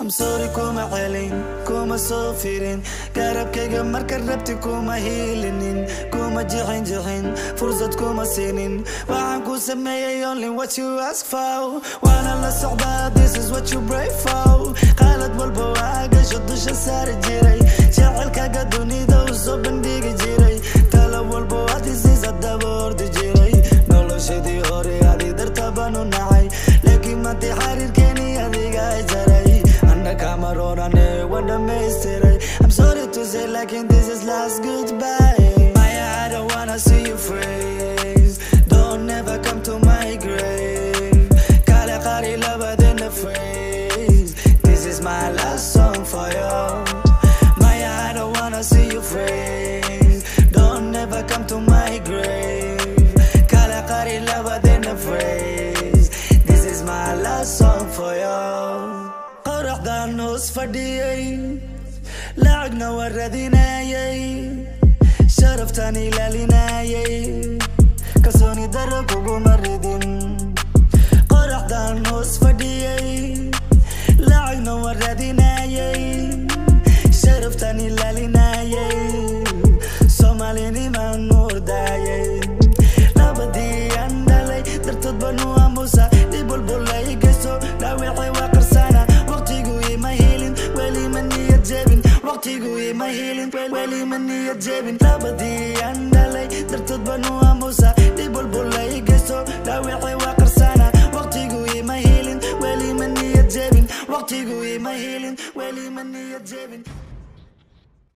I'm sorry kuma celin kuma soo firin garabkayga marka rabti kuma hiilinin kuma jixin jixin fursad kuma siinin waxaan ku sameeyay only what you ask for waana la socdaa this is what you pray for qaalad walba waa gasho dusha saari jiray jecelkaga dunida u soo bandhigi jiray talo walba waad isiisa daba ordi jiray noloshadii hore adi darta baan u nacay laakiin maantay xariirkeeni adiga jaray Camarone when the mystery I'm sorry to say like in this is last goodbye Maya I don't wanna see you freeze Don't ever come to my grave Kale qari love in the phrase This is my last song for you Maya I don't wanna see you freeze Don't ever come to my grave Kale qari love in the phrase This is my last song for you qoraxdaan hoos fadhiyey lacagna waa raadinayay sharaftaan ilaalinayay kalsooni daro kuguma ridin qoraxdaan hoos fadhiyey lacagna waa raadinayay sharaftaan ilaalinayay soomaalinimaan nuurdaayay labadii aan dhalay dartood banu aamusa dhib walbula i geysto dhaawacay waa qarsana waqtigu ima helin weli ma niyad jebin waqtigu ima helin weli ma niyad jebin labadii aan dhalay dartood banu aamusa dhib walbula i geysto dhaawacay waa qarsana waqtigu ima helin weli ma niyad jebin waqtigu ima helin weli ma niyad jebin